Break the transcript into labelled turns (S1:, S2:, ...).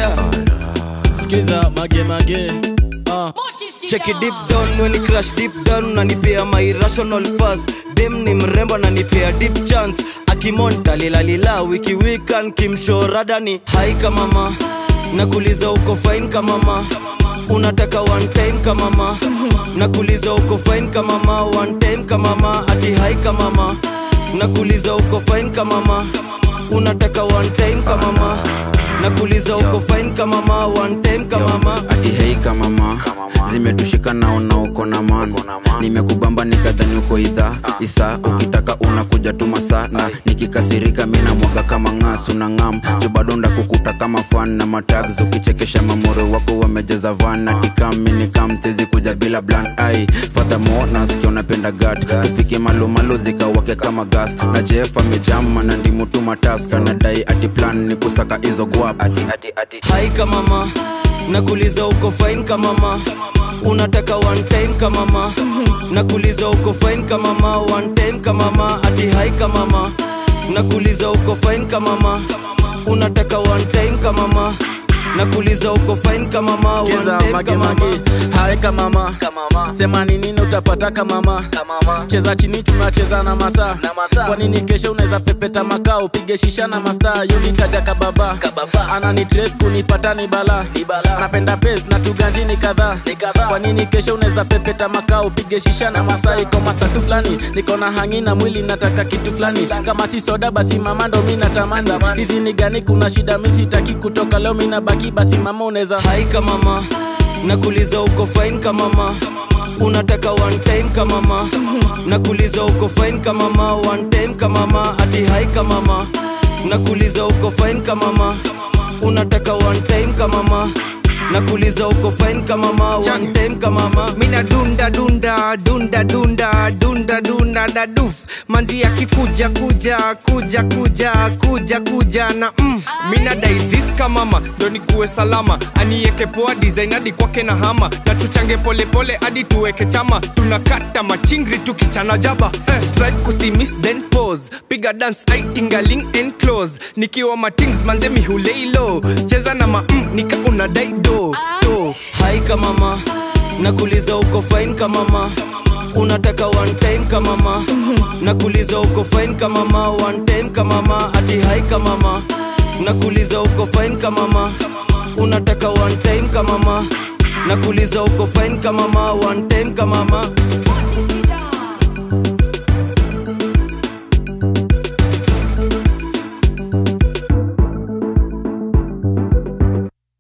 S1: yeah.
S2: skiza mage mage uh.
S1: Check it deep down when you crash deep down nanipea my irrational fuzz dem ni mrembo nanipea deep chance akimonta lilalila wiki weekend kimshoradani haika mama nakuliza uko fine kama mama unataka one time kama mama nakuliza uko fine kama mama one time kama mama ati haika mama nakuliza uko fine kama mama unataka one time kama mama nakuliza uko fine kama mama one time kama mama
S3: ati hei kamama zimetushika naona uko na man nimekubamba nikadhani uko idha isa ukitaka unakuja tu masaa na nikikasirika mina mwaga kama ng'as una ngam jubadonda kukuta kama fan na matags ukichekesha mamoro wako wamejaza van na tikaminikam sizi kuja bila blan ai fadhamo nasikia unapenda gat tufike malumalu zikawake kama gas na jef amejama na ndimutu mataska nadai ati plan ni kusaka hizo guap ati, ati, ati.
S1: haika mama nakuliza uko fine kama mama unataka one time kama mama nakuliza uko fine kama mama one time kama mama ati haika mama nakuliza uko fine kama mama unataka one time kama mama nakuliza uko fine kama mama one
S2: skiza
S1: time
S2: mage
S1: kama
S2: mage
S1: mama
S2: haeka mama sema ni nini utapata kama cheza chini tunacheza na masaa kwa nini kesho unaweza pepeta makaa upige shisha na mastaa yonitaja kababa anani tres kunipata ni bala napenda pes na tuganjini kadhaa kwa nini kesho unaweza pepeta makaa upige shisha na masaa iko masatu fulani niko na hangi na mwili nataka kitu fulani kama si soda basi mama ndo mi natamani hizi ni gani kuna shida mi sitaki kutoka leo mi nabaki basi mama unaweza
S1: haika mama nakuliza uko fine kama mama unataka one time kama mama nakuliza uko fine kama mama one time kama mama ati haika mama nakuliza uko fine kama mama unataka one time kama mama nakuliza uko fine kama mama one time kama mama
S4: mina dunda dunda dunda dunda dunda dunda na duf manzi akikuja kuja kuja kuja kuja kuja na mm. mina dai this kamama ndo nikuwe salama anieke poa design hadi kwake na hama na tuchange polepole hadi tuweke chama tunakata machingri tukichana jaba eh, strike kusimis then pose piga dance aitingaling and close nikiwa matings manze mihuleilo cheza na ma mm, nika unadai do do
S1: haika mama nakuliza uko fine kama mama unataka one time kama mama nakuliza uko fine kama mama one time kama mama ati haika mama nakuliza uko fine kama mama unataka one time kama mama nakuliza uko fine kama mama one time kama mama